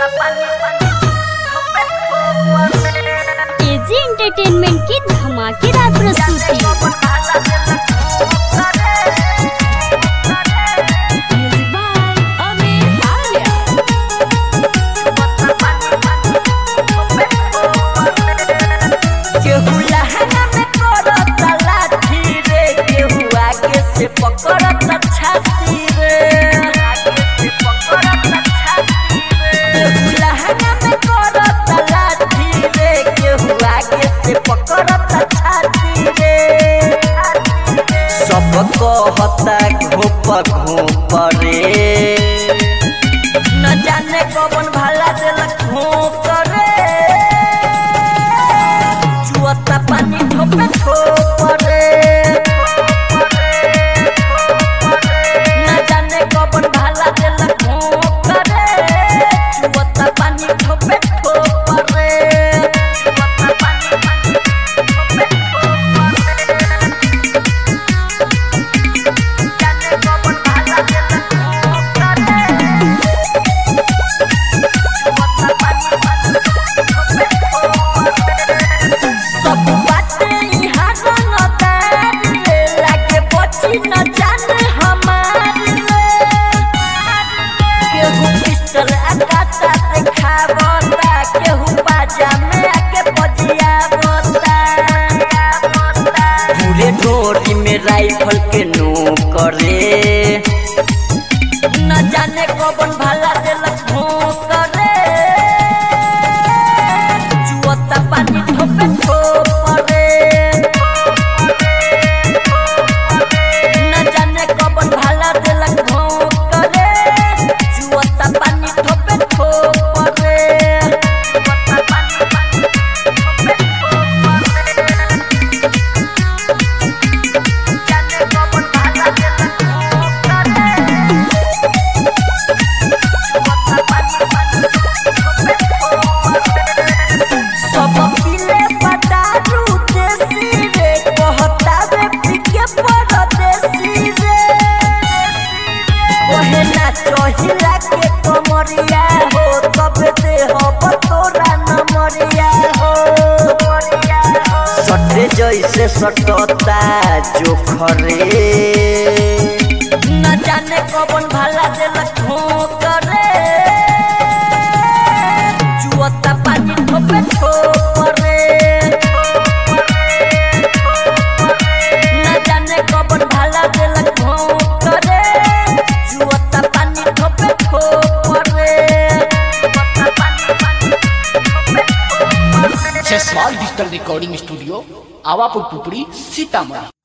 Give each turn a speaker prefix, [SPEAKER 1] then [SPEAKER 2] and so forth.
[SPEAKER 1] AG entertainment की धमाकेदार प्रस्तुति म्यूजिक बाय अमित आर्या
[SPEAKER 2] केहू लहंगा में करत लाठी रे केहू आगे से पकड़त छाती रे केहू लहंगा में करत लाठी रे केहू आगे से पकड़त छाती रे सब कहता घोप घोप रे न जाने कौन भला देलक घोप रे जुअता पानी ठोपे ठोपरे न जाने कौन भाला देलक ठोपरे जुअता पानी ठोपे ठोपरे जुअता पानी ठोपे जाने कौन भाला देलक सब बाटे यहाँ रंगदार रे लागे बची न जाने हमारी रे केहू पिस्टल आकाता देखावता केहू बाजा में आके बजियावता पूरे डोरी में राइफल के नोकरे न जाने कौन भाला देलक भोंकरे जुअता पानी ठोपे ठोपरे न जाने कौन भाला देलक भोंकरे जुअता पानी ठोपे ठोपरे जुअता पानी ठोपे ठोपरे जाने कौन भाला देलक भोंकरे सब पीले पटारू देसी रे कहता रे पीके परदेसी रे ओहे ना चहिला के कमरिया हो तब दे हो तोरा नमरिया हो सटे जैसे सटता जोखरे न जाने कौन भाला देलक ठोकरे जुअता पानी ठोपे ठोपरे न जाने कौन भाला देलक ठोकरे जुअता पानी ठोपे ठोपरे जुअता पानी ठोपे ठोपरे
[SPEAKER 3] Jaiswal digital recording studio Awapur Pupri Sitamarhi